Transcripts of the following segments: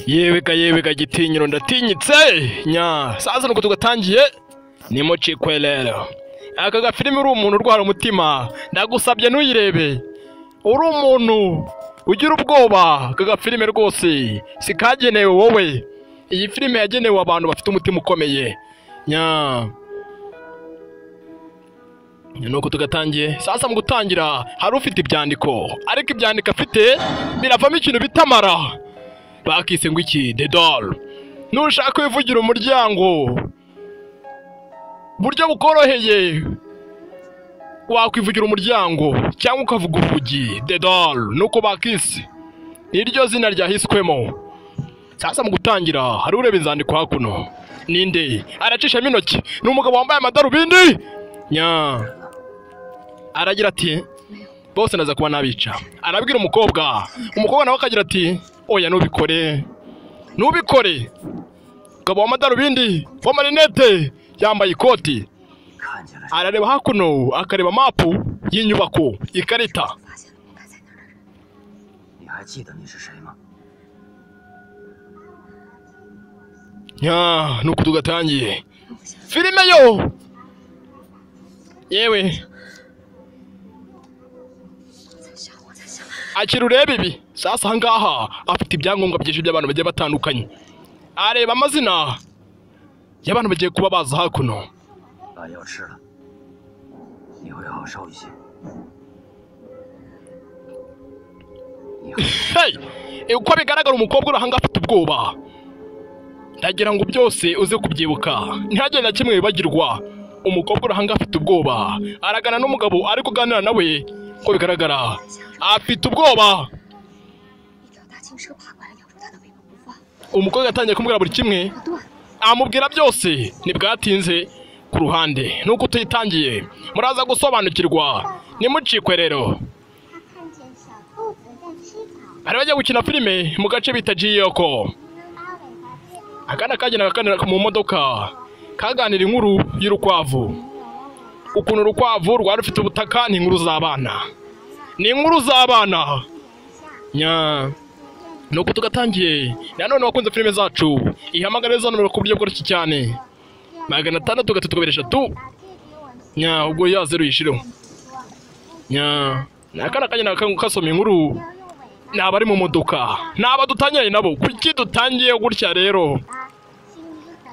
yebeka yebeka gitinyiro ndatinyitse nya saa sita nuko tugatangiye ni mo cikwe rero aka gafilime uri umuntu urwara umutima ndagusabye ntuyirebe uri umuntu ugira ubwoba aka gafilime rwose si kagenewe wowe iyi filime yagenewe abantu bafite umutima ukomeye nya nuko tugatangiye sasa mu gutangira hari ufite ibyandiko ariko ibyandiko afite biravamo ikintu bita mara bakise ngo iki the doll nushaka wivugira umuryango buryo bukoroheye wakwivugira umuryango cyangwa ukavuga urugi the doll nuko bakise niryo zina ryahiswemo sasa mu gutangira hari ureba inzandiko hakuno ninde aracishamo intoki ni umugabo wambaye amadarubindi nya aragira ati bose ndaza kuba nabica arabwira umukobwa umukobwa nawe akagira ati oya ntubikore ntubikore umugabo w'amadarubindi w'amarinete yambaye ikoti arareba hakuno akareba mapu y'inyubako ikarita 发你还现了我该在哪儿。记得你是谁吗？ nya nuko tugatangiye filime yo yewe 在想，我在想， akira urebe ibi sasa ahangaha afite ibyangombwa byinshi by'abantu bagiye batandukanye areba amazina y'abantu bagiye kuba baza hakuno 把药吃了，你会好受一些。你会 hey! Eh, uko bigaragara umukobwa uri ahangaha afite ubwoba ndagira ngo byose uze kubyibuka ntihagire na kimwe wibagirwa umukobwa uri ahangaha afite ubwoba aragana n'umugabo ari kuganira nawe uko bigaragara afite ubwoba 一条大青蛇爬过来，咬住他的尾巴不放， umukobwa yatangiye kumubwira buri kimwe 不断。 amubwira byose ntibwatinze ku ruhande nuko tuyitangiye muraza gusobanukirwa nimucikwe rero 他看见小兔子 hari bajya 在吃草，gukina filime mu gace bita jiyoko 能把尾巴变成 akana kagenda kaganira mu modoka kaganira inkuru y'urukwavu ukuntu urukwavu rwari rufite ubutaka ni inkuru z'abana ni inkuru z'abana nya nuko tugatangiye nanone wakunze filime zacu ihamagara za nomero ku buryo bworoshye cyane magana atandatu gatatu kabiri eshatu 把这给我们 nya ubwo yazeru yishireho nya ni akana kagenda ka- kasoma inkuru 要用尾 ni abari mu modoka ni abadutangiranye nabo kuki dutangiye gutya rero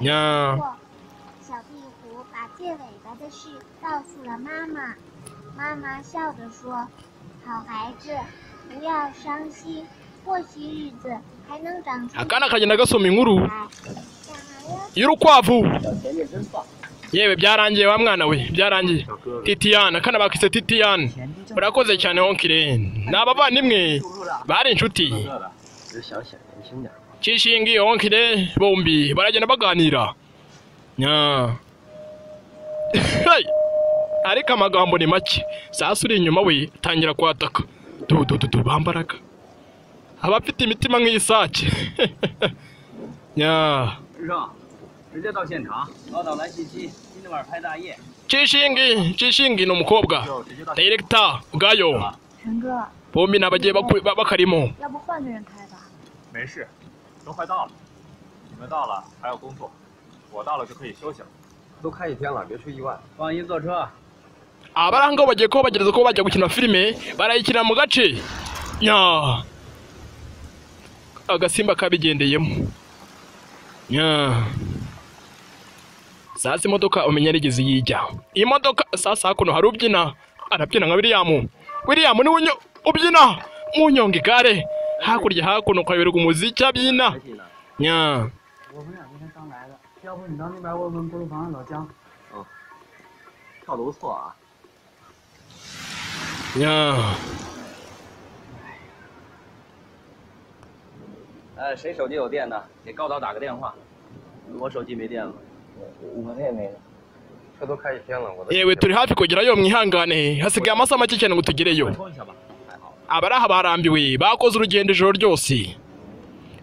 巴轻轻呀地拂过。小壁虎把借尾巴的事告诉了妈妈，妈妈笑着说：“好孩子，不要伤心，过些日子还能长出 akana kagenda gasoma inkuru 来。”小朋友。 y'urukwavu yewe byarangiye wa mwana we byarangiye titiyana akana bakise titiyana murakoze cyane honkire ni abavandimwe bari inshuti 饿了，只是想显年轻点。 cishingi honkire bombi baragenda baganira nya Hey! ariko amagambo ni make sasa uri inyuma we tangira kwataka dudududu bambaraga abafite imitima nk'iy'isake nya 师生，直接到现场，老早来信息，今天晚上拍大夜。 cishingi cishingi ni umukobwa 直接到 direkita ubwayo 陈哥， bombi ni abagiye baku- ba- bakarimo 要不换个人开吧？ 没事，都快到了，你们到了还要工作，我到了就可以休息了。 都开一天了，别出意外。放心坐车。 abari aho ngaho bagiye kuba bagerageza kuba bajya gukina filime barayikina mu gace nya agasimba kabigendeyemo nya sasa imodoka umenya yarigeze yijya imodoka sasa hakuno hari ubyina arabyina nka william william niwe unyo- ubyina munyonga igare hakurya hakuno ukayoberwa umuziki abyina 信呢？ nya 我们俩今天刚来的，要不你到那边问问锅炉房的老姜。 跳的不错啊。 nya 呃，谁手机有电呢？给高导打个电话。我手机没电了。我这也没了。车都开一天了，我的 yewe turi hafi kugerayo mwihangane hasigaye amasaha make cyane ngo tugereyo 充一下吧。还好。 abari aha barambiwe bakoze urugendo ijoro ryose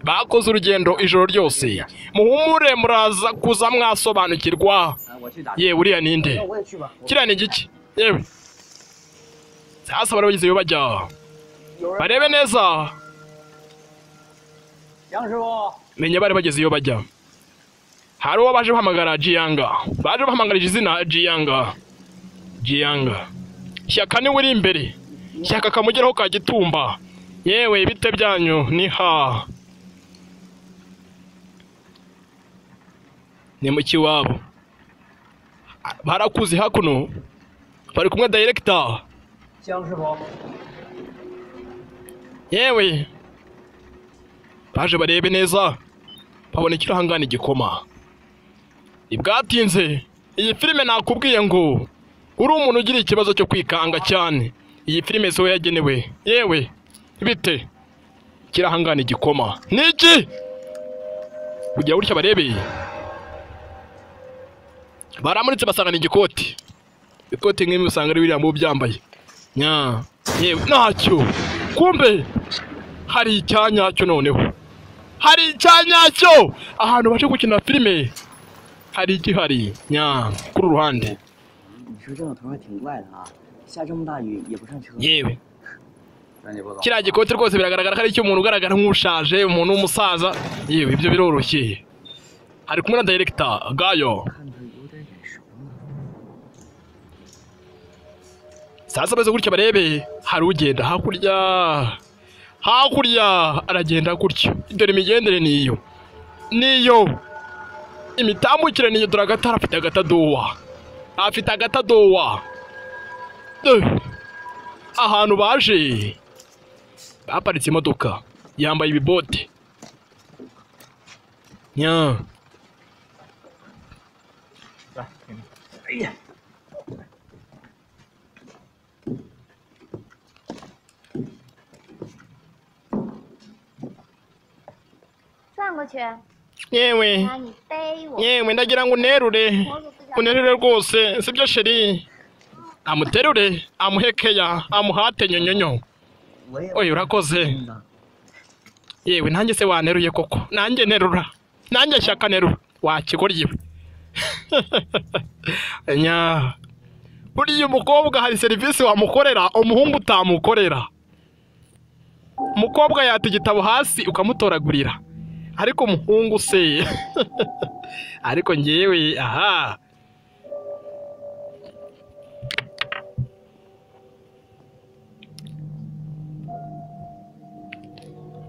bakoze urugendo ijoro ryose muhumure muraza kuza mwasobanukirwa 哎，我去打。 yewe uriya ninde 我也去吧。 kiriya ni igiki yewe sasa bari bageze iyo bajya barebe neza 杨师傅， menya bari bageze iyo bajya hari uwo baje bahamagara jiyanga baje bahamagarije izina jiyanga jiyanga shyaka niwe uri imbere shyaka kamugeraho ka gitumba yewe bite byanyu ni ha ni mu kiwabo barakuze hakuno bari kumwe dayirekita 江师傅， yewe baje barebe neza babona ikirahangana igikoma ntibwatinze iyi filime nakubwiye ngo uri umuntu ugira ikibazo cyo kwikanga cyane iyi filime siwe yagenewe yewe bite ikirahangana igikoma niki kugira gutya barebe baramuritse basangana igikoti ikoti nk'imwe usanga ari biriya mu byambaye nya yewe ntacyo kumbe hari icyanyacyo noneho hari icyanyacyo ahantu baje gukina filime hari igihari nya kuri uru ruhande 你说这种同事挺怪的啊，下这么大雨也不上车。 yewe 那你不走。 kiriya gikoti rwose biragaragara ko ari icy'umuntu ugaragara nk'ushaje umuntu w'umusaza yewe ibyo biroroshye hari kumwe na dayirekita gayo sasa beze gutya barebe hari ugenda hakurya hakurya aragenda gutya dore imigendere ni iyo niyo imitambukire niyo dore agatara afite agatadowa afite agatadowa Eh, ahantu baje aparitse imodoka yambaye ibibote nya 来，给你。 转过去， yewe 妈，你背我。 yewe ndagira ngo unterure unterure rwose sibyo sheri amuterure amuhekeya amuhate nyonyonyo 我也 oye urakoze 真的。 yewe nanjye se waneruye koko nanjye nterura nanjye shyaka nerura wakigoryiwe nya buriya umukobwa hari serivisi wamukorera umuhungu utamukorera umukobwa yata igitabo hasi ukamutoragurira ariko umuhungu se ariko ngewe aha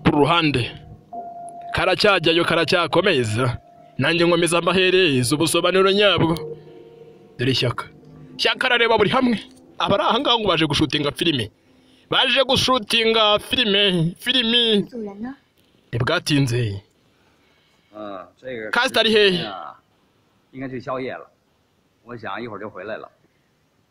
ku ruhande karacyajyayo karacyakomeza nanjye nkomeza amahereza ubusobanuro nyabwo dore ishyaka shyaka arareba buri hamwe abari aha ngaha ngo baje gushutinga filime baje gushutinga filime filimi 主人呢？ ntibwatinze 嗯，这个 Custard 嘿 啊，应该去宵夜了。我想一会儿就回来了。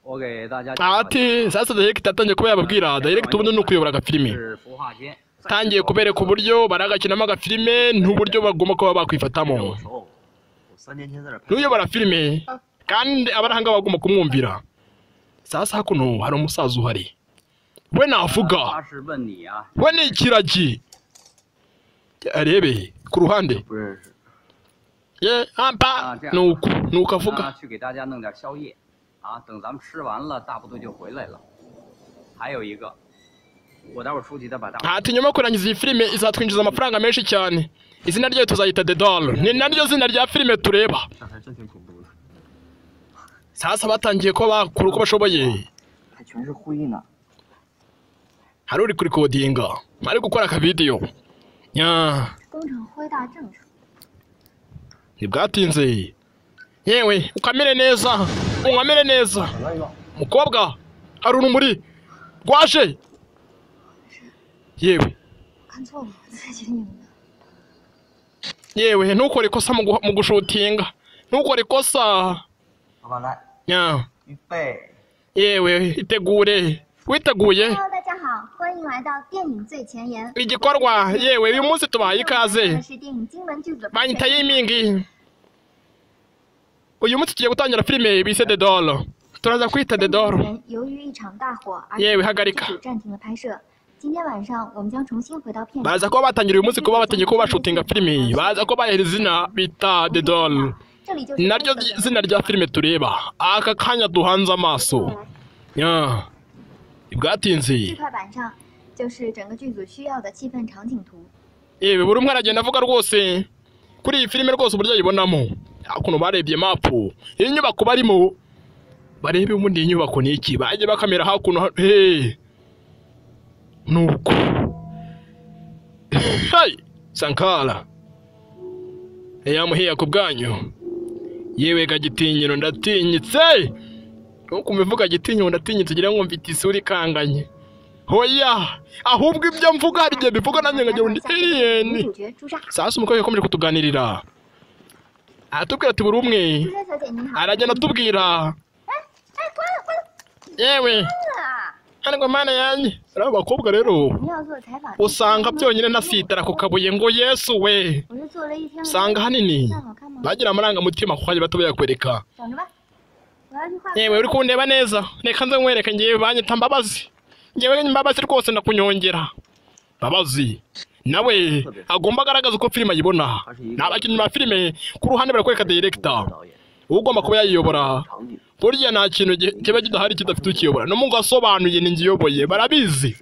我给大家介绍一下 ati sasa direkita atangiye kuba yababwira direkita ubundi ni ukuyobora agafilime 是孵化间。 atangiye kubereka uburyo baragakinamo agafilime n'uburyo bagomba kuba 这我 bakwifatamo 熟，我三年前在这儿拍。 n'uyobora filime kandi abari aha ngaha bagomba kumwumvira sasa hakuno hari umusaza uhari we 他 navuga 是问你啊， we ni ikiragi arebe ku ruhande 不认识。 ye Ah, ampa 这样 ni uku ni uko 他 avuga 去给大家弄点宵夜，啊，等咱们吃完了，大部队就回来了。还有一个，我待会儿出去再把大部队。 ati nyuma yo kurangiza iyi filime izatwinjiza amafaranga menshi cyane izina ryayo tuzayita the doll ni naryo zina rya filime tureba 这还真挺恐怖的。 sasa batangiye ko bakura uko bashoboye 还全是灰呢。 hari uri kurikodinga ari gukora akavidiyo nyaa 工程恢到正常。 ntibwatinze yewe ukamere neza unkamere neza mukobwa hari urumuri rwaje yewe 看错了，我自己你们。 yewe ntukore ikosa mu guha- mu gushutinga ntukore ikosa 老板来， Nya, 预备。 yewe itegure witeguye Hello，大家好，欢迎来到电影最前沿。 igikorwa yewe uyu munsi tubaye ikaze 是电影金门剧组的 banyita yimingi uyu munsi tugiye gutangira filime bise the doll turaza kwita the doll 由于一场大火而 耶维哈格里卡 剧组暂停了拍摄。今天晚上我们将重新回到片场。 baza kuba batangira uyu munsi kuba batangiye kuba bashutinga filime baza kuba bahera izina bita the doll 这里就是 naryo zi- zina rya filime tureba aka kanya duhanze amaso Ya. bwatinze 快板上就是整个剧组需要的气氛场景图。 yewe buri umwe aragenda avuga rwose kuri iyi filime rwose uburyo ayibonamo hakuno barebye mapu iyi nyubako barimo barebe ubundi iyi nyubako ni iki bajye bakamera hakuno ha- he nuko hey sankara yamuhiya ku bwanyu yewe gagitinyiro ndatinyitse ntukumve uvuga gitinyiro ndatinyitse ugira ngo mfite isura ikanganye hoya ahubwo ibyo mvuga hari igihe bivuga nanjye nkagira undi aliyeni 主角朱砂， sasa umukobwa yakomeje kutuganirira aratubwira ati buri umwe 朱砂小姐您好。 aragenda atubwira yewe ariko mana yanjye ariya bakobwa rero 我们要做采访， usanga byonyine ntasitara ku kabuye ngo yesu we 我是做了一天晚上， usanga ahanini 这样好看吗？ bagira amarangamutima kuko hajya bato bayakwereka 等着吧，我要去画。 yewe uri kundeba neza reka nze nkwereke ngewe banyita mbabazi ngewe mbabazi rwose ndakunyongera mbabazi nawe agomba agaragaza uko filime ayibona ni abakinnyi ba filime ku ruhande barakwereka direkita ugomba kuba yayiyobora burya nta kintu gi- kiba kidahari kidafite ukiyobora no mu gasobanuye ni ngiyoboye barabizi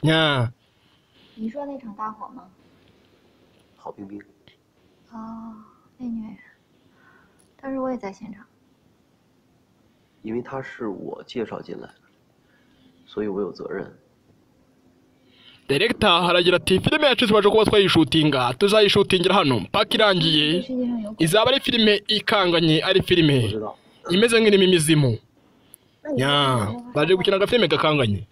nya 你说那场大火吗？ 郝冰冰， 哦，那女演员，当时我也在现场。 因为她是我介绍进来的，所以我有责任。 direkita haragira ati filime yacu tubasha kuba twayishutinga tuzayishutingira hano mpaka 这 irangiye 世界上有鬼， izaba ari filime ikanganye ari filime 我知道， imeze nk'irimo imizimu 那你 nya 说这 baje gukina agafilime gakanganye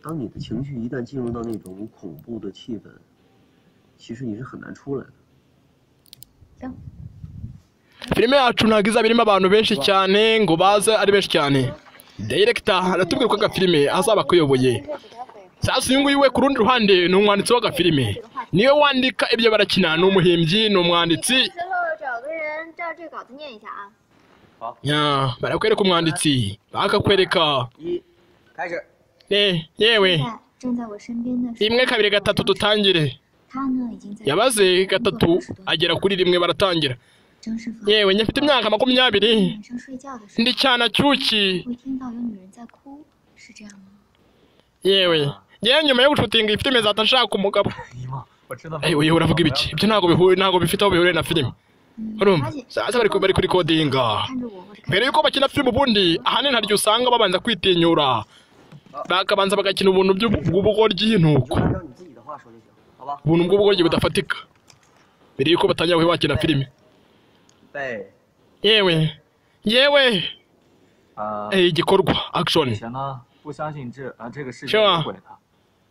当你的情绪一旦进入到那种恐怖的气氛，其实你是很难出来的。 filime yacu ntabwo izaba irimo abantu benshi cyane ngo baze ari benshi cyane direkita aratubwira ko agafilime azaba akuyoboye 个给他毁， sasa uyu nguyu we ku rundi ruhande ni umwanditsi w'agafilime niwe wandika ibyo barakina ni umuhimbyi ni umwanditsi 之后找个人照这稿子念一下啊。 nya barakwereka umwanditsi bakakwereka 一，开始。 ne yewe 现在正在我身边的是 rimwe kabiri gatatu dutangire 他呢，已经在 yabaze gatatu agera kuri rimwe baratangira 张师傅 yewe njye mfite imyaka makumyabiri 晚上睡觉的时 ndi cyane cyuki 候会听到有女人在哭，是这样吗？ yewe yewe nyuma yo gushutinga iyi filime zahita nshaka umugabo 姨妈，我真的没 Eh, 有。 uyu uravuga ibiki ibyo ntabwo bihuye ntabwo bifite aho bihuriye na filime 嗯 urumva 而且 sasa bari ku- bari kuri kodinga 看着我或者看 mbere yuko bakina filime ubundi ahanini hari igihe usanga babanza kwitinyura bakabanza bagakina ubuntu by'ubu- bw'ubugoryi 你就 nuko 按照你自己的话说就行，好吧？ ubuntu bw'ubugoryi budafatika mbere yuko batangira kuba bakina filime 对， yewe yewe 呃， eh, igikorwa action 以前呢不相信这啊这个世 是 界 吗 有鬼的，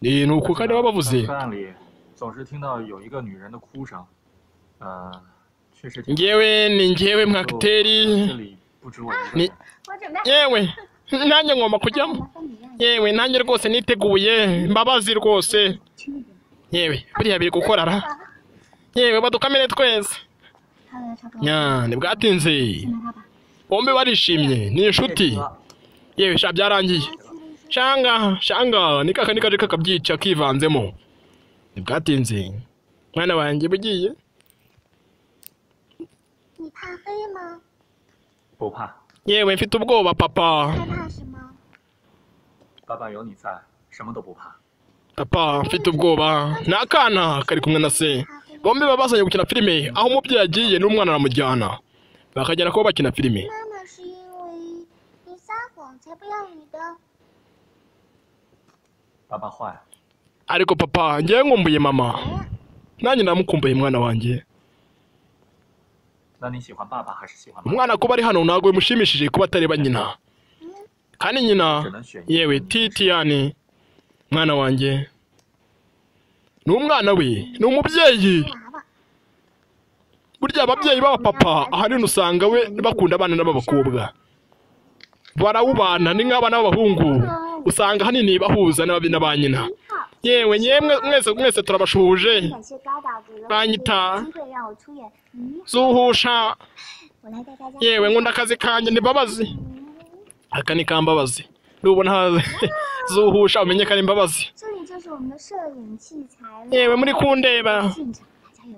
Eh, ni uku kandi baba 在 bavuze 黑暗里总是听到有一个女人的哭声，呃，确实挺。 ngewe ni ngewe 就 mwakiteri 这里不止我一个 你 人。 我准备 yewe nanjye 让 ngomba kujyamo 麻烦你让你 yewe nanjye rwose niteguye mbabazi rwose 去那边。 yewe buriya biri gukorara yewe badukamire twese 他的超哥， nya ntibwatinze 进来他吧。 bombi barishimye ni inshuti yewe sha byarangiye shanga shanga nikaka nikaje kakabyica kivanzemo ntibwatinze mwana wanjye bugiye 你怕黑吗？ 不怕， yewe mfite ubwoba papa 害怕什么？ 爸爸有你在，什么都不怕。 papa mfite ubwoba ni akana kari kumwe na se bombi baba bazanye gukina filime aho umubyeyi agiye n'umwana aramujyana bakagera kuba bakina filime 妈妈是因为你撒谎才不要你的。 爸爸坏， ariko papa ngewe nkumbuye mama nanjye namukumbuye mwana wanjye 那你喜欢爸爸还是喜欢妈妈？ umwana kuba ari hano ntabwo bimushimishije kuba atareba nyina kandi nyina 只能选一。 yewe titiyani mwana wanjye ni umwana we ni umubyeyi burya ababyeyi b'abapapa ahanini usanga we bakunda abana n'ab'abakobwa barawubana ni nk'abana b'abahungu usanga ahanini bahuza n'ababi na ba nyina 一号， yewe nyemwe mwese mwese turabashuhuje 感谢高导给了 把 我 你 这 打 个机会让我出演你， zuhusha 我来带大家。 yewe nkunda akazi kanjye ntibabazi 嗯 aka ni kambabazi nubona haza zuhusha umenye ko ari imbabazi 这里就是我们的摄影器材了。 yewe muri kundeba 现场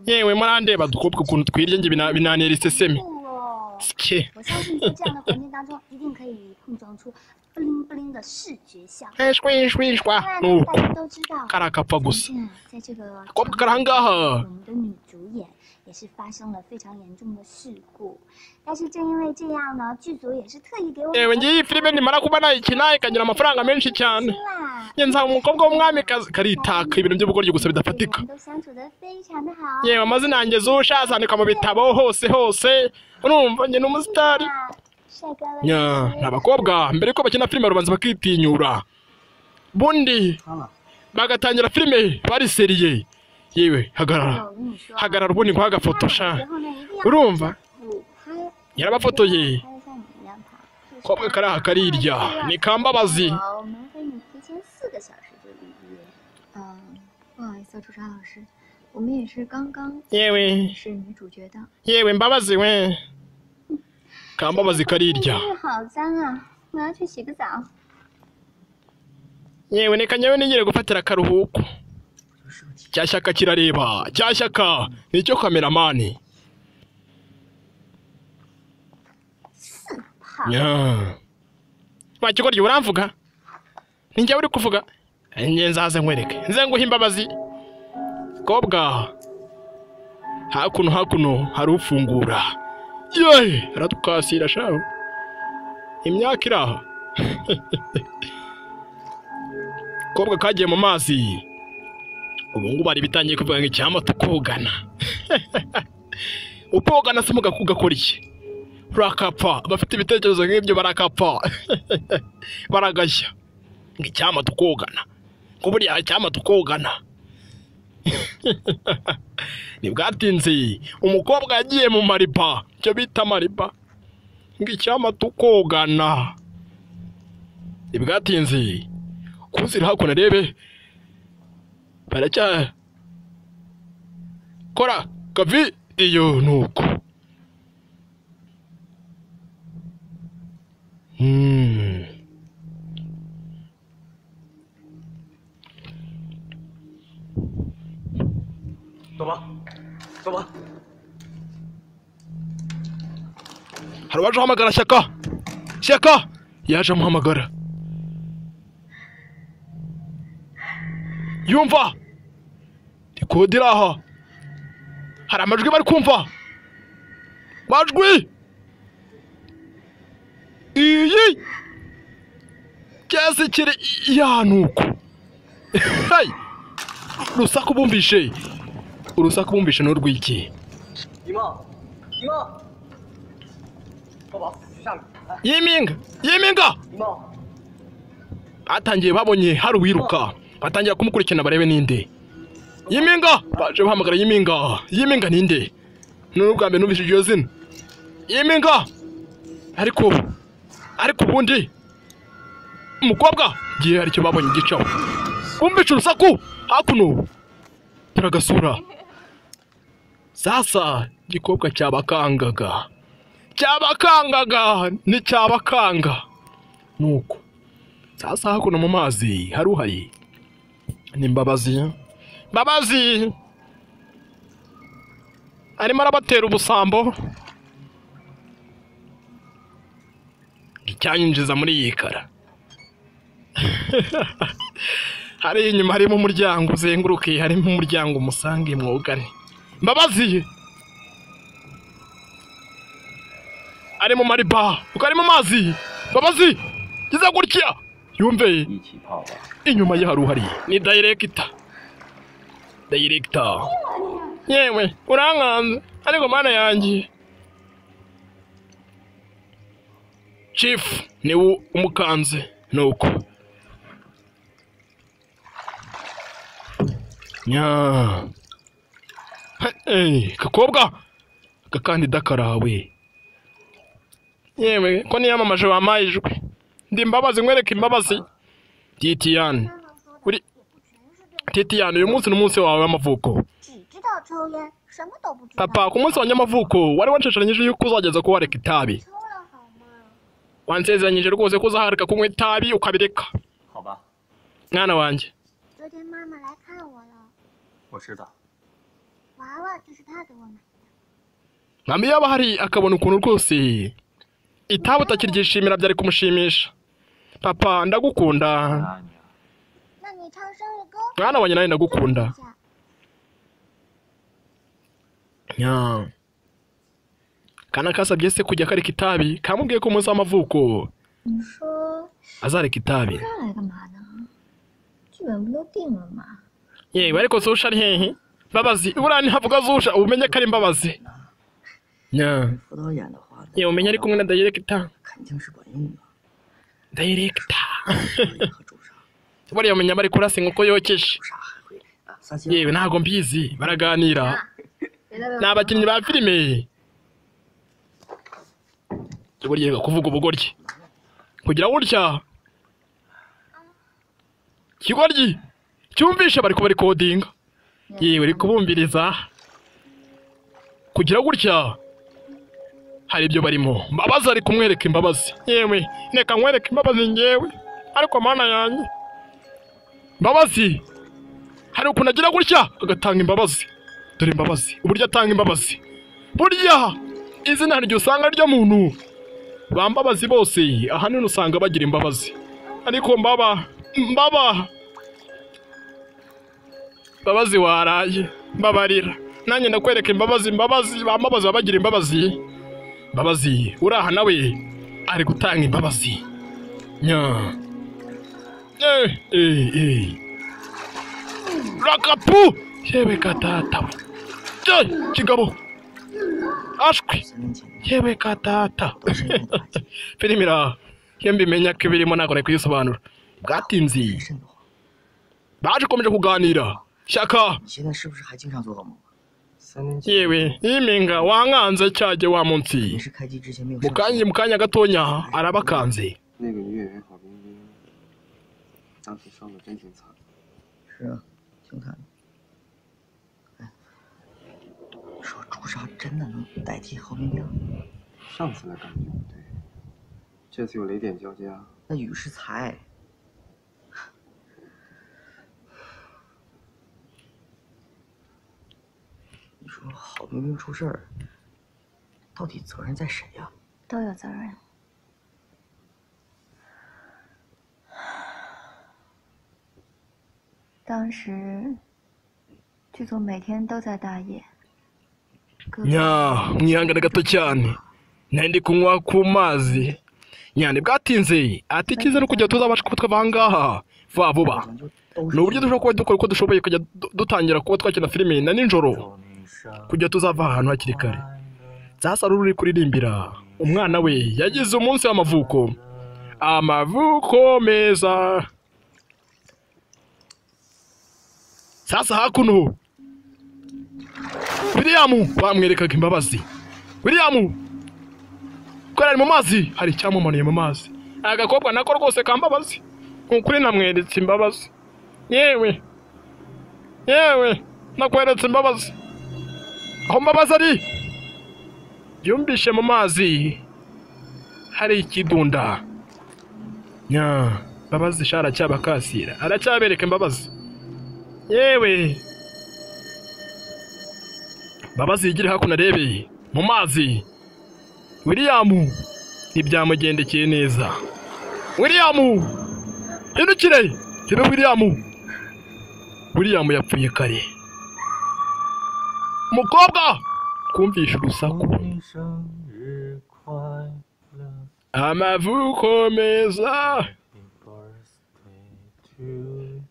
大家有没 yewe 有？murandeba dukobwa ukuntu twirya nge bina- binanira isesemi 哦 sike 我相信在这样的环境当中，一定可以碰撞出 不灵不灵的视觉效果。 Eh, shwi, shwi, shwa. 当然呢， nuko 大家都知道， kariya kapfa gusa 最近啊，在这个 akobwa kari aha ngaha 我们的女主演也是发生了非常严重的事故，但是正因为这样呢，剧组也是特意给我们 yewe ngiyi filime nimara kuba nayikina ikagira amafaranga menshi cyane 啦。 njye nsanga umukobwa w'umwamikazi karitaka ibintu by'ubugoryi gusa 每个 bidafatika 人都相处的非常的好。 yewe amazina yanjye zusha azandika mu bitabo hose hose urumva njye ni umusitari 啊帅哥了， nya ni abakobwa mbere yuko bakina filime barabanza bakitinyura bundi 看了， bagatangira filime bariseriye yewe 我 hagarara 跟你说， hagarara ubundi nguha agafoto 看了 sha 以后呢，一定要 urumva 补拍， yarabafotoye 拍得像你一样好。 kobwa kari aha karirya ni kambabazi 我们为你提前四个小时就预约。 嗯，不好意思，朱砂老师，我们也是刚刚 yewe 是女主角的。 yewe mbabazi we kambabazi 哎 karirya 真是好脏啊！我要去洗个澡。 yewe reka nyawe nigire gufatira akaruhuko cyashyaka kirareba cyashyaka nicyo kameramani 好， wakigoryi uramvuga ni njyewe uri kuvuga njye nzaze nkwereke nze nguhe imbabazi kobwa hakuno hakuno hari ufungura yewe aradukasira shaho imyaka iri aha kobwa kagiye mu mazi ubu ngubu hari ibitangiye kuvuga ngo icyama tukogana ukogana se mugakugakora iki urakapfa abafite ibitekerezo nk'ibyo barakapfa baragashya ngo icyama tukogana ngo buriya icyama tukogana ntibwatinze umukobwa yagiye mu mariba icyo bita mariba ngo icyama tukogana ntibwatinze kuzira hakuno arebe baracya kora kavidiyo ni uko Hmm. Hari uwaje uhamagara Shyaka? Shyaka! Yaje amuhamagara. Yumva! Ikodi iri aha. Hari amajwi bari kumva. Majwi! iyi cyasi kiri yanuko hey urusaku bumvishe urusaku bumvishe ni urw'iki 姨妈，姨妈，抱抱，上来，来， yiminga yiminga 姨妈， batangiye babonye hari uwiruka batangira kumukurikirana barebe ninde yiminga baje bahamagara yiminga yiminga ninde none ubwa mbere numvise iryo zina yiminga ariko ariko ubundi umukobwa gihe hari icyo babonye gicaho bumvishe urusaku hakuno turagasura sasa igikobwa cyabakangaga cyabakangaga nticyabakanga nuko sasa hakuno mu mazi hari uhari ni mbabazi mbabazi arimo arabatera ubusambo icyanyinjiza muri iyi kara hari inyuma harimo umuryango uzengurukiye harimo umuryango umusange mwugane mbabazi ari mu mariba uko ari mu mazi mbabazi giza gutya yumve 一起泡吧。 inyuma ye hari uhari ni dayirekita dayirekita yewe urankanze ariko mana yanjye cifu niwe umukanze nuko nya Hey, kakobwa gakandida karawe yewe ko niyamamaje wampaye ijwi ndi imbabazi nkwereke imbabazi titiyani 他们说我的的也不全是对的， titiyani uyu munsi ni umunsi wawe w'amavuko 只知道抽烟，什么都不知道。 papa ku munsi wanjye w'amavuko wari wanshasharanyije yuko uzageza kuba wareka itabi 抽了好吗？ wansezeranyije rwose ko uzahareka kunywa itabi ukabireka 好吧， mwana wanjye 昨天妈妈来看我了， 我知道。 娃娃就是她给我买。 nkambi iyo aba ahari akabona ukuntu rwose itabi utakiryishimira byari kumushimisha papa ndagukunda 啊你啊 那你唱生日歌， mwana wanjye nawe ndagukunda 一下。 Ya. kana kasabye se kujya kareka itabi kamubwiye ko umunsi w'amavuko 你说 azareka itabi 他来干嘛呢？剧本不都定了吗？ yewe ariko zusha ari hehe mbabazi buriya ntihavuga zusha umenye ko ari mbabazi Ya. 副导演的话， yewe umenye ari kumwe na dayiregita 肯定是管用的。 dayiregita 和朱砂， buriya umenya bari kurasa inkoko yokeje 朱砂还会啊，撒娇。 yewe ntabwo mbizi baraganira 别再为我 ni abakinnyi ba filime buriya kuvuga ubugoryi kugira gutya ikigoryi cyumvishe bari kubarikodinga yewe bari kubumviriza kugira gutya hari ibyo barimo mbabazi ari kumwereka imbabazi yewe reka nkwereke imbabazi ngewe ariko mana yanjye mbabazi hari ukuntu agira gutya agatanga imbabazi dore imbabazi uburyo atanga imbabazi burya izina hari igihe usanga ryo muntu bambabazi bose ahanini usanga bagira imbabazi ariko mbaba mbaba mbabazi waraye mbabarira nanjye ndakwereka imbabazi mbabazi bambabazi baba bagira imbabazi mbabazi uraha nawe ari gutanga imbabazi nya eh eh eh rakapu yewe katata we Jye, kigabo ashwi 三年前的 yewe ka data 都是用的， filime iraha iyo mbimenya ko ibirimo ntabwo nari kuyisobanura bwatinze 瘆得慌。 baje ukomeje kuganira shyaka 你现在是不是还经常做噩梦？ 三年前 yewe yiminga wankanze cyajye wa munsi 你是开机之前没有 mu 上线 kanya mu kanya gatonya arabakanze 那个女演员郝冰冰，当时伤的真挺惨。 是啊，挺惨的。哎，说朱砂真的能代替郝冰冰？ 上次的感觉不对，这次又雷点交加， 那雨是才，你说郝冰冰出事儿，到底责任在谁呀、 都有责任。当时剧组每天都在大夜，各个 nya mwihangana gato cyane nari ndi kunywa ku mazi nyane bwatinze ati ikize no kujya tuzabasha kuba twava aha ngaha vuba vuba ni uburyo dushobora kuba dukora uko dushoboye kujya du- dutangira kuba twakina filime na nijoro kujya tuzava ahantu hakiri kare sasa ruri kuririmbira umwana we yagize umunsi w'amavuko amavuko meza sasa hakuno william bamwerekaga imbabazi william kubera ari mu mazi hari icyamumanuye mu mazi agakobwa nako rwose kambabazi ni ukuri namweretse imbabazi yewe yewe nakweretse imbabazi aho mbabazi ari yumvishe mu mazi hari ikidunda nya mbabazi sha aracyabakasira aracyabereka imbabazi yewe mbabazi yigire hakuno arebe mu mazi william ntibyamugendekeye neza william hindukire tebe william william yapfuye kare mukobwa twumvishe urusaku 你生日快乐 amavuko meza ，Happy birthday to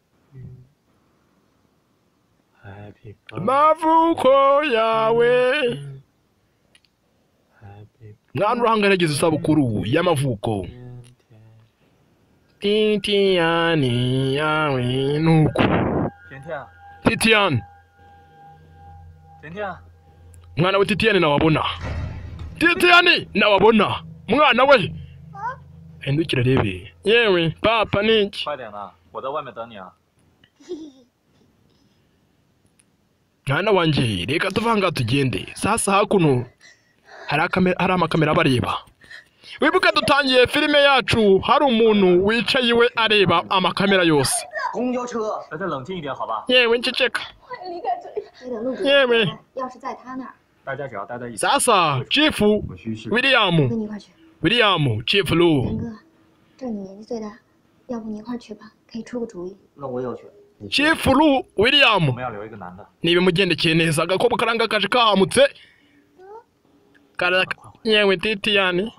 you，Happy amavuko yawe birthday，Happy mwana urahangaragiza isabukuru y'amavuko birthday to you。 titiyani yawe nuko 甜甜， titiyani 甜甜， mwana we titiyani nawabona titiyani nawabona mwana we hindukira rebe yewe papa niki 快点呐，我在外面等你啊。 mwana wanjye reka tuvanga tugende sasa hakuno hari akamera- hari amakamera abareba wibuke dutangiye filime yacu hari umuntu wicaye iwe areba amakamera yose 公交车。 大家冷静一点，好吧？ yewe nceceka 这个录制 耶喂 要是在他那儿， 大家只要待在一起。 sasa chifu 我去试。 我跟 william 你一块去。 william chifu 陈 lu 哥， 这你年纪最大，要不你一块儿去吧，可以出个主意。 那我也要去。 Chief Lu 我 William 们要留一个男的， ntibimugendekeye neza agakobwa karanga kaje kahamutse Karaka- yewe titiyani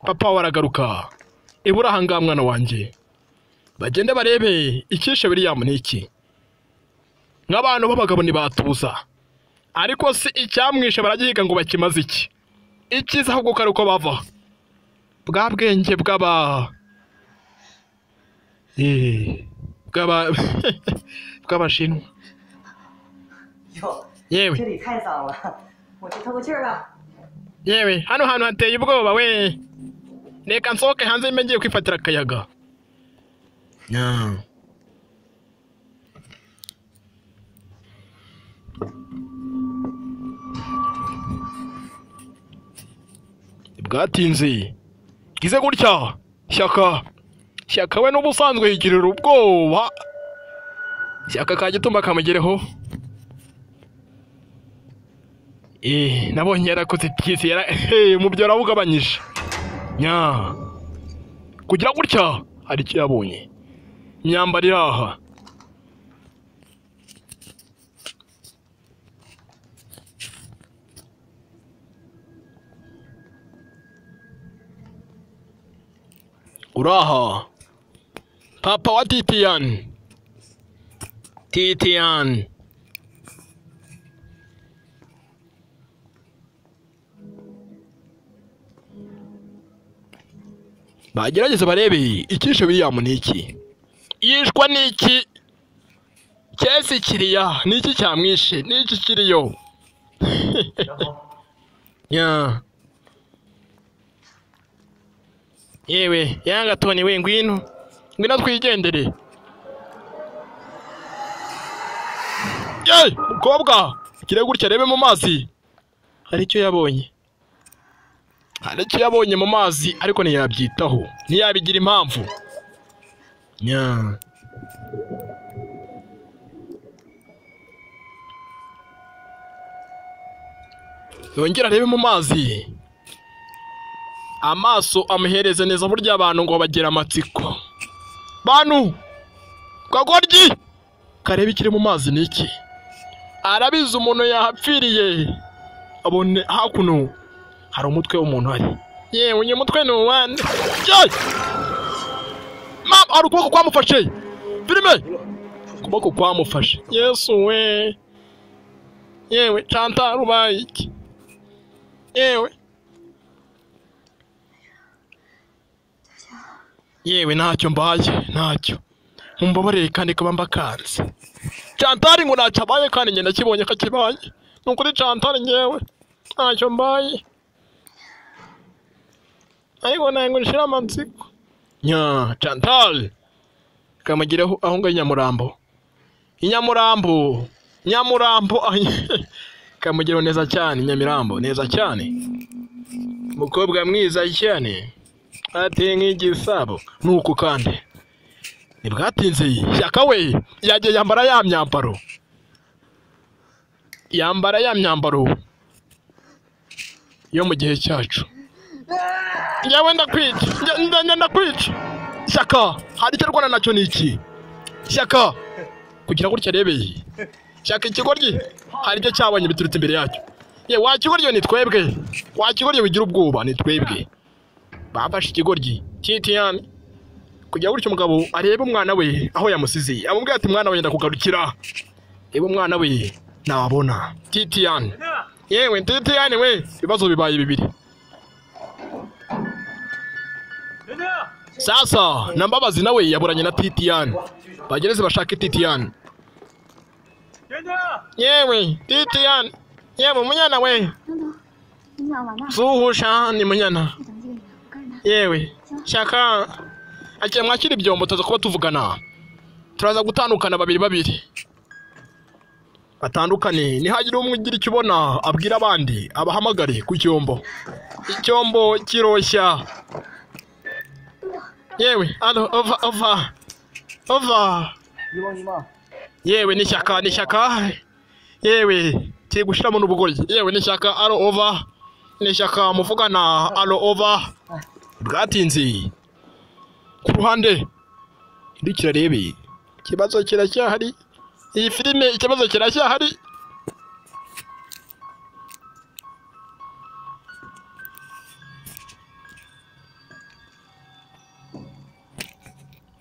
papa waragaruka ibura ahangaha mwana wanjye bagende barebe icyishe William ni iki nk'abantu b'abagabo ntibatuza ariko si icyamwishe baragihiga ngo bakimaze iki icyiza ahubwo ko ari uko bava bwa bwenge bw'aba Eh, bw'aba bw'abashinwa 哟， yewe 这里太脏了，我去透个气儿吧。 yewe hano hantu hateye ubwoba we reka nsohoke hanze mbe ngiye kwifatira akayaga bwatinze bwize gutya shyaka shyaka we n'ubusanzwe yigirira ubwoba shyaka ka gitumba kamugereho Eh, nabonye yarakoze byise yara hey, mu byo yarabugabanyije nya kugira gutya hari icyo yabonye imyambaro iri aha uraha papa wa titian titian bagerageze barebe icyishe William ni iki yishwa ni iki cyese kiriya ni iki cyamwishe ni iki kiriyo 然后 nya yewe yanga toni we ngwino ngwino twigendere yewe mukobwa kire gutya rebe mu mazi hari icyo yabonye hari icyo yabonye mu mazi ariko ntiyabyitaho ntiyabigira impamvu nya yongera arebe mu mazi amaso amuhereze neza burya abantu ngo bagira amatsiko bantu kagoryi karebe ikiri mu mazi ni iki arabizi umuntu yahapfiriye abone hakuno hari umutwe w'umuntu hari yewe uyu mutwe ni uwande Yewe! mama hari ukuboko kwamufashe filime ukuboko kwamufashe yesu we yewe canta rubaye iki yewe yewe ntacyo mbaye ntacyo mumbabarire kandi kuba mbakanze cantari ngo ntacyo abaye kandi njye nakibonye ko akibaye ni ukuri cantari ngewe ntacyo mbaye ariko ntabwo nshira amatsiko nya chantal kamugiraho aho ngaho inyamurambo inyamurambo nyamurambo kamugiraho neza cyane nyamirambo neza cyane umukobwa mwiza cyane ateye nk'igisabo nuko kandi ntibwatinze shyaka we yagiye yambara ya myambaro yambara ya myambaro yo mu gihe cyacu njyewe ndakwica Nge- nge- nge- ndakwica shyaka hari icyo rwanda nacyo ni iki shyaka kugira gutya rebe shyaka ikigoryi hari icyo cyabonye biturutse imbere yacyo ye wa kigoryi ni twebwe wa kigoryi wigira ubwoba ni twebwe bafashe ikigoryi titiyani kugira gutya umugabo arebe umwana we aho yamusize amubwira ati mwana we yenda kugarukira reba umwana we nabona titiyani yewe titiyani we ibibazo bibaye bibiri 宁宁， Sasa na Mbabazi nawe yaburanye na Titian. Bagereze bashake Titian. 宁宁， Yewe Titian. Yewe munyana we. 等等，你们俩玩呢？ Zuhusha ni munyana. 再等几个人，我看着他。 Yewe Shaka akira mwakira ibyombo tuza kuba tuvugana. Turaza gutandukana babiri babiri. Batandukane nihagire umwe ugira icyo ubona abwira abandi abahamagare ku cyombo. Icyombo kiroshya. Yewe alo ova ova ova. 一帮一帮。 yewe ni shyaka ni shyaka yewe kiri gushiramo n'ubugoryi yewe ni shyaka aro ova ni shyaka muvugana aro ova bwatinze ku ruhande iri kirarebe ikibazo kiracyahari iyi filime ikibazo kiracyahari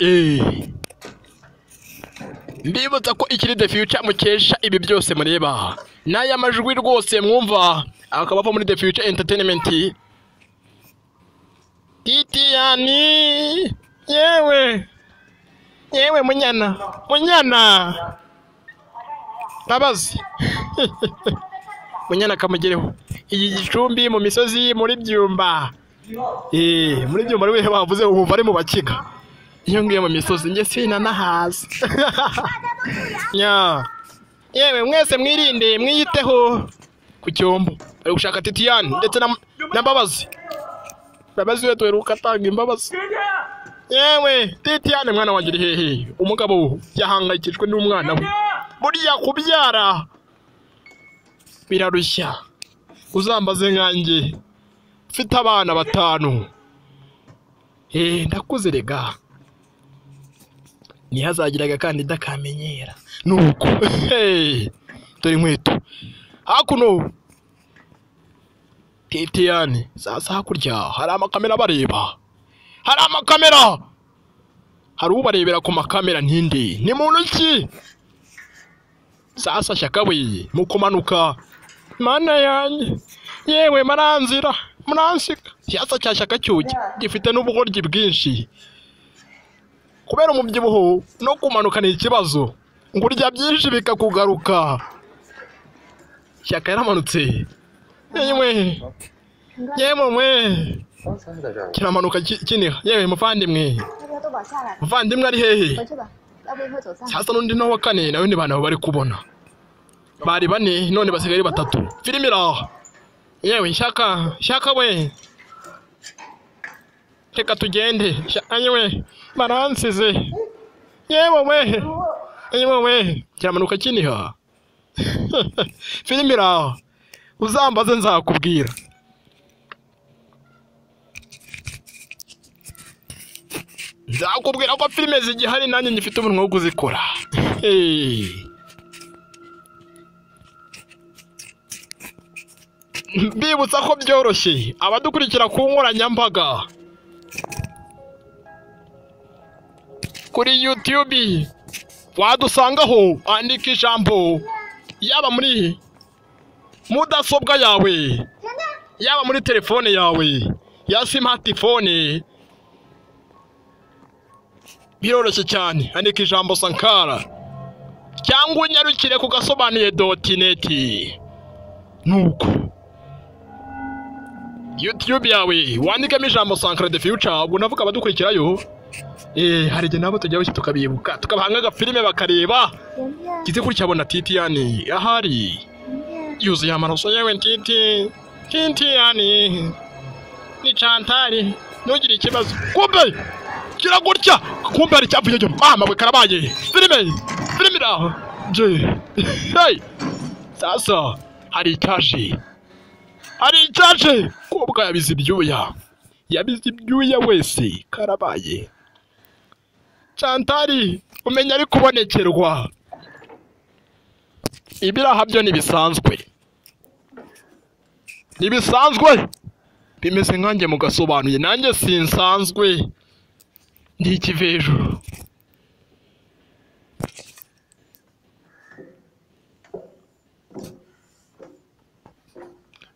Eh. Ndibutsa ko ikiri The Future mukesha ibi byose mureba n'aya majwi rwose mwumva akaba ava muri The Future Entertainment Titiyani yewe yewe munyana munyana Mbabazi munyana kamugereho iyi gicumbi mu misozi muri byumba eh muri byumba rwe bavuze ubu bari mu bakiga iyo ngiye mu misozi njye sinanahaza nya yewe mwese mwirinde mwiyiteho ku cyombo ari gushaka titiyani ndetse na na mbabazi mbabazi we duheruka atanga imbabazi yewe titiyani mwana wanjye uri hehe umugabo yahangayikishijwe n'umwana we burya kubyara birarushya uzambaze nkanjye mfite abana batanu eh ndakuze rega ntihazagira agakandida kamenyera nuko hey, dore inkweto hakuno titiyani sasa hakurya hari amakamera abareba hari amakamera hari ubarebera ku makamera ntindi ni muntu ki sasa shakabuye mu kumanuka mana yanjye yewe maranzira muransiga sasa cya shaka cyuki gifite n'ubugoryi bwinshi kubera umubyibuho no kumanuka ni ikibazo ngo urya byinshi bikakugaruka shyaka yaramanutse yewe yewe mwe 刚才还在这儿， kiramanuka ki- kiniha yewe muvandimwe 大家都往下来， muvandimwe ari hehe 回去吧，要不一会儿走散。 cyasa n'undi nawe wa kane nawe ni bantu bari kubona bari bane none basigaye ari batatu filime iraha yewe shyaka shyaka we reka tugende Shyaka, yewe baransize yewe we yewe we kiramanuka kiniha filime iraha uzambaze nzakubwira nzakubwira ko filime zigihari nanjye ngifite umunwa wo kuzikora Hey. mbibutsa ko byoroshye abadukurikira ku nkoranyambaga kuri yutube wadusangaho andika ijambo yaba muri mudasobwa yawe yaba muri telefone yawe ya simatifone biroroshye cyane andika ijambo sankara cyangwa unyarukire ku gasobanuye doti neti nuko yutube yawe wandikamo ijambo sankara de fiyuca ubwo navuga abadukurikirayo eh hari igihe nabo tujya bityo tukabibuka tukabaha nk'agafilime bakareba 甜甜 kize kuri cyabona titiyani ahari 甜甜， yuzuye amaraso yewe ntiti titiyani ni cantari ntugire ikibazo kumbe kiragutya kumbe hari icyavuye cyo mama we karabaye filime filime iraho je hey sasa hari itaje hari itaje kubwa yabize ibyuya yabize ibyuya wese karabaye cantari umenya ari kubonekerwa ibiraha byo ntibisanzwe ntibisanzwe bimeze nkanjye mugasobanuye nanjye sinsanzwe ndi ikive hejuru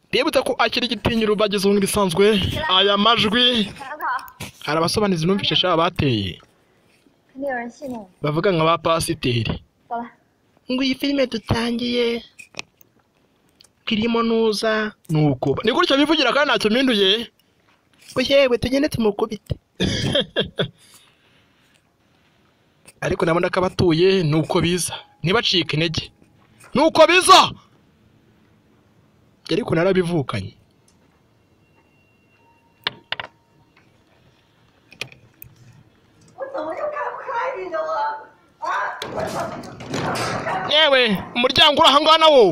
ndibutse ko akiri igitinyiro bageze mu bisanzwe aya majwi hari abasobanuzi numvise shaba bateye 肯定有人信任我。 bavuga nka ba pasiteri 走了， ngo iyi filime dutangiye kirimo nuza nuko ni gutya bivugira kandi ntacyo mpinduye ngo yewe tugende tumukubite ariko nabona ko abatuye ni uko biza ntibacike intege ni uko biza ariko narabivukanye yewe umuryango uri ahangaha na wo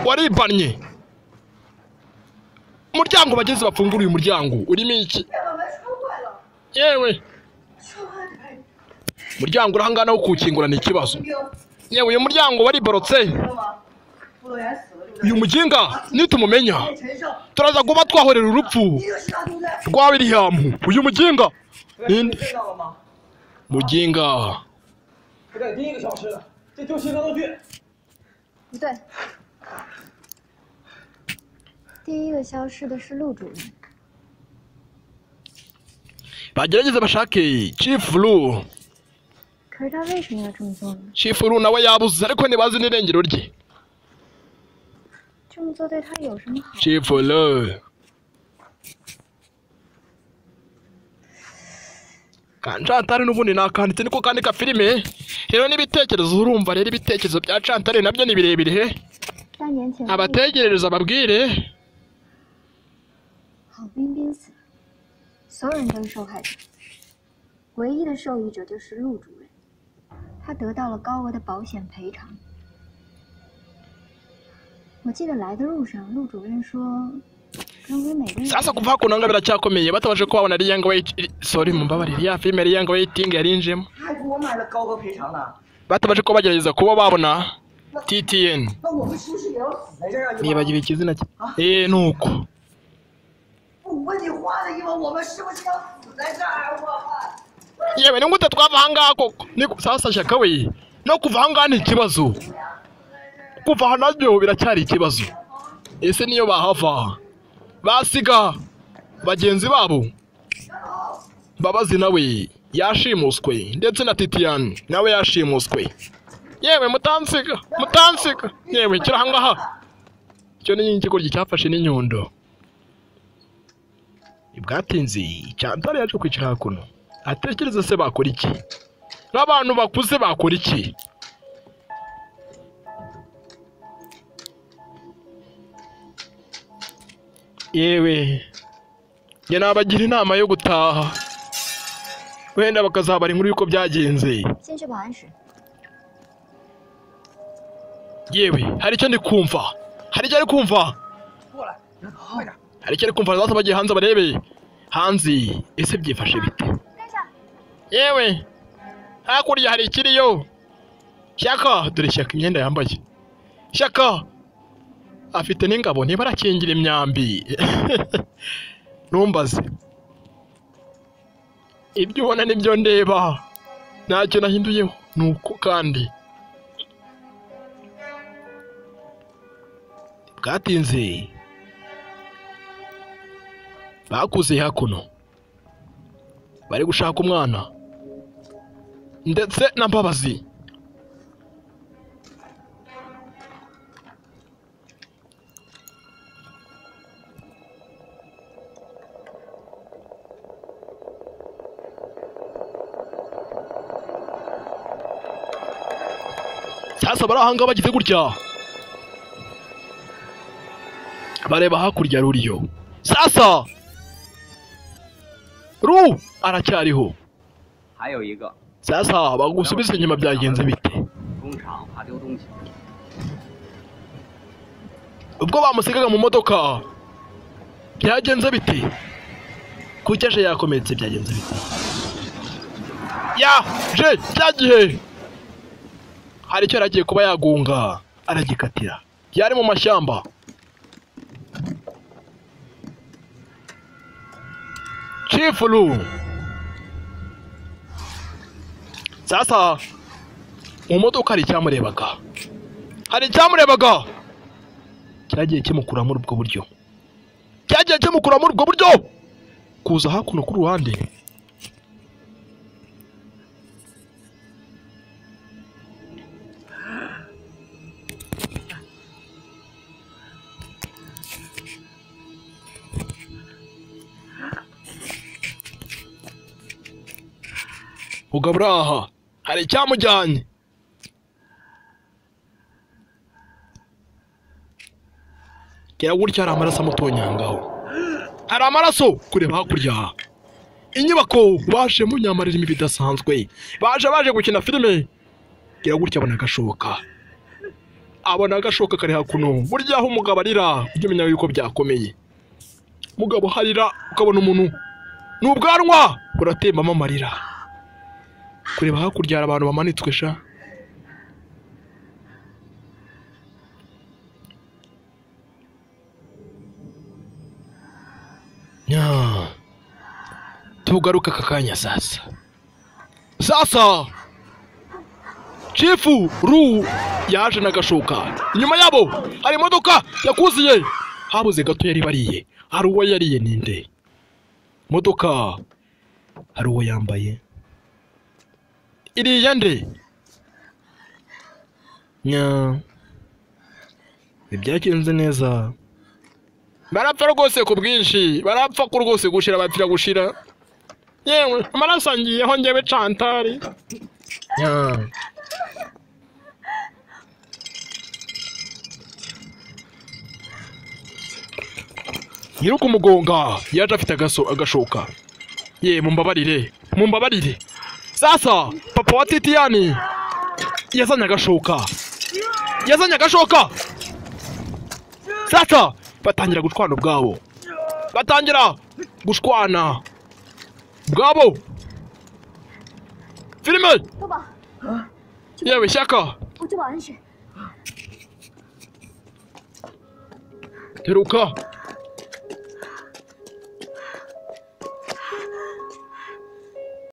waribanye umuryango bagenzi bafungura uyu muryango urimo iki yewe umuryango uri ahangana wo kuwukingura ni ikibazo yewe uyu muryango wariborotse uyu muginga nitumumenya turaza kuba twahorera urupfu rwa william uyu muginga ninde muginga 不对，第一个消失的是陆主任， bagerageze bashake chief Lu. 可是他为什么要这么做呢？ chief Lu nawe yabuze ariko ntibazi n'irengero rye 这么做对他有什么好？ chief Lu. ka Chantal n'ubundi nakanditse niko kandika filime rero n'ibitekerezo urumva rero ibitekerezo bya Chantal nabyo ni birebire he 三年前， abategerereza babwire 郝彬彬死了，所有人都是受害者，唯一的受益者就是陆主任，他得到了高额的保险赔偿。我记得来的路上，陆主任说，认为每个人 sasa kuva hakuno ngo biracyakomeye batabashe kuhabona Lilian Wait sorry mumbabarire ya filime Lilian Waiting yarinjemo 他还给我买了高额赔偿呢， batabashe kuba bagerageza kuba babona TTN 那我们是不是也要死在这儿啊？你们， nibagiwe ikizina cye eh nuko 我问你话呢，你们，我们是不是要死在这儿啊？我们。 yewe ni gute twava ahangaha koko ni sasa shaka we no kuva ahangaha ni ikibazo kuva aha nabyo biracyari ikibazo ese niyo bahava basiga bagenzi babo mbabazi nawe yashimuswe ndetse na titiyani nawe yashimuswe yewe mutansiga mutansiga yewe kiri ahangaha icyo ni ikigoryi cyafashe n'inyundo bwatinze cyantare yaje kwicara hakuno atekereza se bakora iki nk'abantu bakuze bakora iki yewe njye nabagira inama yo gutaha wenda bakazabara inkuru y'uko byagenze 先去保安室。 yewe hari icyo ndi kumva hari icyo ari kumva hari icyo ari kumva zaza bagiye hanze barebe hanze ese byifashe bite 跟上。 yewe hakurya hari ikiriyo shyaka dore shyaka imyenda yambaye shyaka afite n'ingabo niba arakingira imyambi ntumbaze ibyo ubona nibyo ndeba ntacyo nahinduyeho ni uko kandi bwatinze bakuze hakuno bari gushaka umwana ndetse na mbabazi sasa bari ahangaha bagize gutya bareba hakurya ruriyo sasa ru aracyariho 还有一个 sasa bagusubiza inyuma byagenze bite 工厂怕丢东西， ubwo bamusigaga mu modoka byagenze bite kuki aje yakomeretse byagenze bite yaje cya gihe hari icyo yari agiye kuba yagunga aragikatira yari mu mashyamba cifuru sasa mu modoka hari icyamurebaga hari icyamurebaga cyagiye kimukura muri ubwo buryo cyagiye kimukura muri ubwo buryo kuza hakuno ku ruhande mugabo uri aha hari icyamujyanye gera gutya hari amaraso amutonyangaho hari amaraso kureba hakurya inyubako baje munyamara irimo ibidasanzwe baje baje gukina filime gera gutya abona agashoka abona agashoka kari hakuno burya aho umugabo arira ujye umenya yuko byakomeye umugabo harira ukabona umuntu ni ubwanwa buratembamo amarira kureba hakurya hari abantu bamanitswe sha Nya. tugaruke aka kanya sasa sasa chifu ru yaje n'agashoka inyuma yabo hari imodoka yakuziye habuze gato yari bariye hari uwo yariye ninde modoka hari uwo yambaye iriya nde nya ntibyagenze neza barapfa rwose ku bwinshi barapfa ku rwose gushira bapfira gushira yewe amaraso angiyeho njyewe cantari nya nyiri ukumugonga yaje afite agaso- agashoka ye mumbabarire mumbabarire sasa papa wa titiyani yazanye agashoka yazanye agashoka sasa batangira gushwana ubwabo batangira gushwana ubwabo filime 多宝， yewe shyaka 我去保安室。 teruka